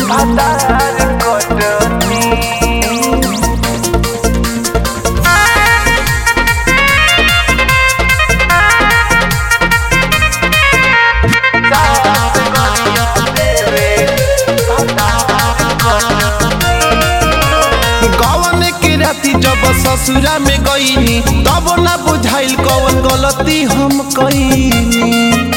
भातार कटनी कवन के राती जब ससुरा में गईनी तब ना बुझाइल कवन गलती हम कईनी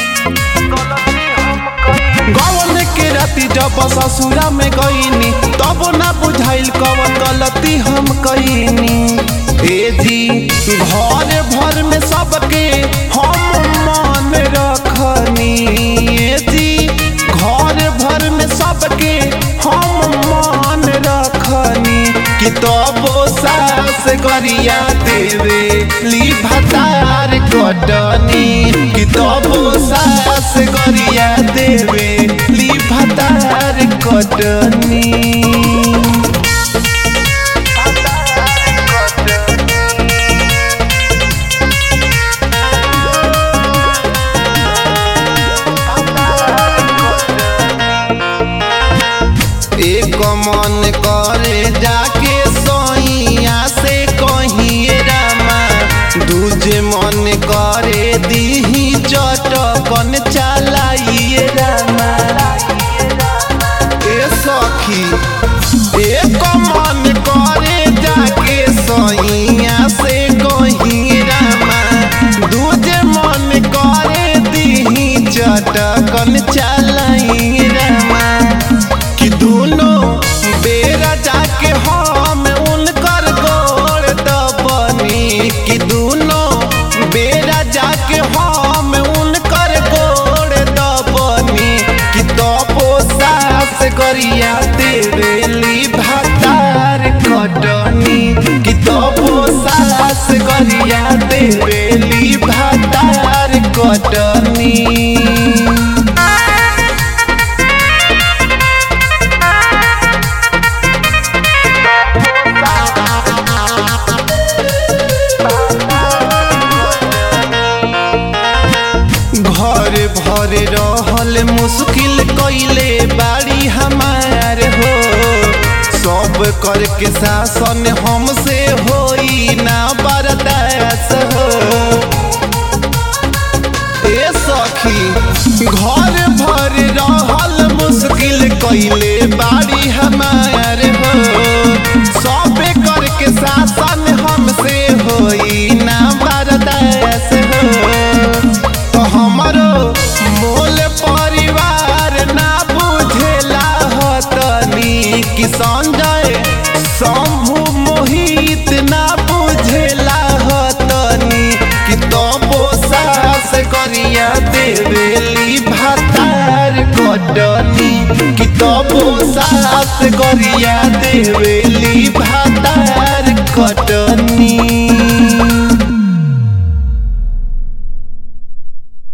गवन के राती जब ससुरा में गईनी तब ना बुझाइल कवन गलती हम कईनी ए जी घर भर में सबके हम मान रखनी ए जी घर भर में सबके हम मान रखनी कि तबो सास गरिया देवे ली भतार कटनी कि तबो सास गरिया देवे ली भतार कटनी एक मन करे जाके सोइया से कहिए रामा दूजे मन करे दीही चटकन चलाइए रामा ए सखी एक मन करे जाके सोइया से कहिए रामा दूजे मन करे दीही चटकन चलाइए रामा कि दोनों बेरा जाके हम उनकर गोड़ दबनी कि दोनों बेरा जाके हम उनकर गोड़ दबनी कि तबो सास गरिया देवेली भातार कटनी कि तबो सास गरिया देवेली भातार कटनी घर भर रहल मुश्किल कैले बाड़ी हमार हो सब करके शासन हमसे होई ना बर्दाश्त हो ए सखी घर भर रहल मुश्किल कैले बाड़ी हमार हो सब करके शासन हमसे होई ना बर्दाश्त हो तो हमरो मोल परिवार ना बुझेला हतनी कि संजय शंभु मोहित ना बुझेला हतनी कि तबो सास करिया देवेली भातार कटनी कि तबो सास करिया देवेली भातार कटनी